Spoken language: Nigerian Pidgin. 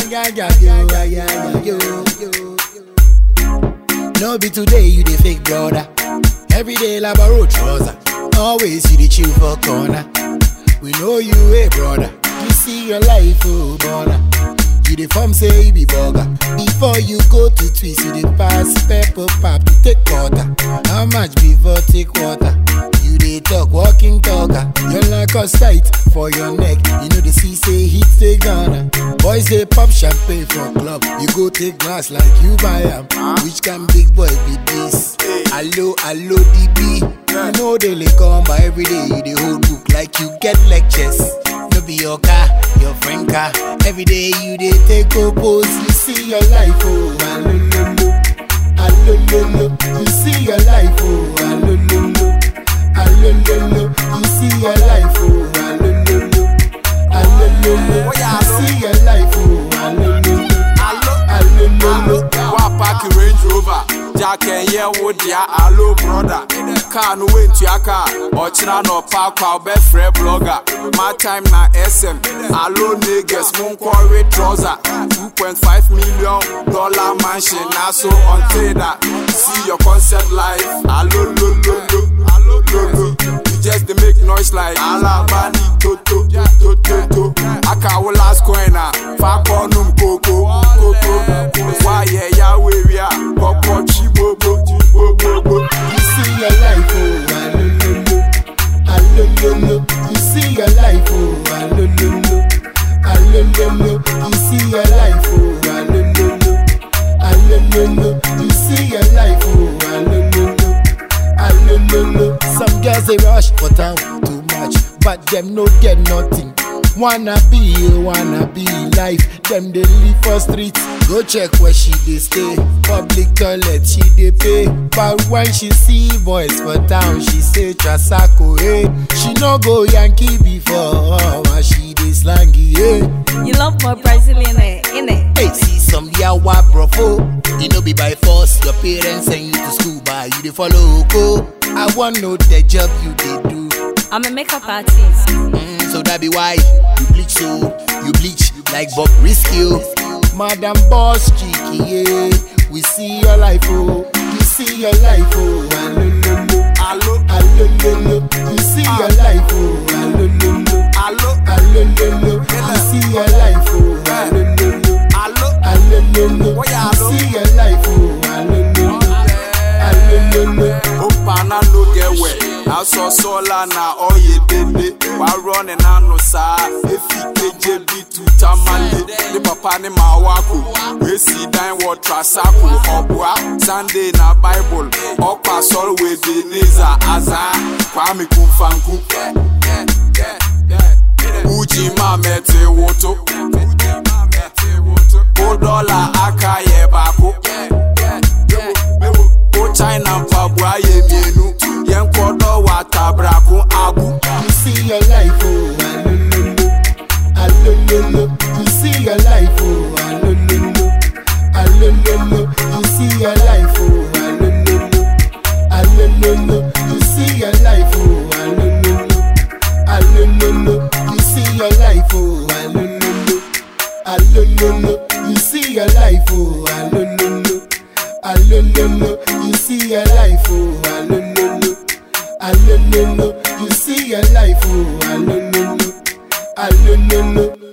yeah, yeah, yo, yeah, yeah, yo, yo. No be today you the fake brother. Every day labaro trouser. Always you the chill for corner. We know you a brother. You see your life, oh brother. You the form say you be burger. Before you go to twist, you the pass pepper pop to take water. How much before take water? You dey talk walking talker. You like us tight for your neck. You know the sea say hit the Ghana. Boys they pop champagne for club. You go take glass like you buy 'em. Which can big boy be this? Hello, hello DB. You know they lay come by every day. You the whole book like you get lectures. No be your car, your friend car. Every day you dey take a pose. You see your life, oh, alololo, alololo. You see your life, oh, alololo, alololo. You see your life, oh, alololo, alololo. You see your life, oh, alololo, alololo. wa park range rover jack ɛnyɛ wo dea alo broda kaa no wentua kaa ɔkyena na ɔpa akwa wobɛfrɛ blogger my time na sm alo neges monkɔwe trouser 2.5 million dollar mansion na so ɔnteda see your concept life alo lololo alo lolo you just dey make noise like alabani toto toto aka wo last coin a fa kɔ num koko koko wayɛ yawo ewia kɔkɔ tsi gbogbo gbogbo. You see your life, oh, alololo, alololo. You see your life, oh, alololo, alololo. You see your life, oh, alololo, alololo. You see your life, oh, alololo, alololo. Some girls they rush for town too much, but them no get nothing. Wanna be, wanna be life. Them they live for street. Go check where she dey stay. Public toilet she dey pay. But when she see boys for town, she say Trasako, eh. She no go Yankee before, but she dey slangy, eh. You love more Brazilian, innit? Hey, see some yawa brofo. You know be by force. Your parents send you to school, but you dey follow go. I want know the job you dey do. I'm a makeup artist. Mm, so that be why you bleach so you bleach like Bob Risky. Madam Boss Cheeky, yeah. We see your life, oh. You see your life, oh. Alololo, alo alololo. You see your life, oh. Alololo, alo alololo. You see your life, oh. Alololo, alo alololo. Oya, You alo. see your life, oh. Alololo, alololo. opana no get wet asɔ sɔla na ɔyɛ dede warɔ ne nano saa efi keje bi tuta male ne papa ne ma wako wesi dan wɔ trasako ɔboa sunday na bible ɔkɔ asɔre wɔ ebeneza aza kwame kumfanku uji ma mɛte woto ko dɔla aka yɛ baako ko china mpaboa yɛ mienu yɛnkɔ dɔ wɔ atabrako agu You see your life, oh, alololo, alololo. You see your life, oh, alololo, alololo. You see your life, oh, alololo, alololo. You see your life, oh, alololo, alololo. You see your life, oh, alololo, alololo. You see your life, oh, alololo, alololo. You see your life, oh, alololo alololo you see your life oh alololo alololo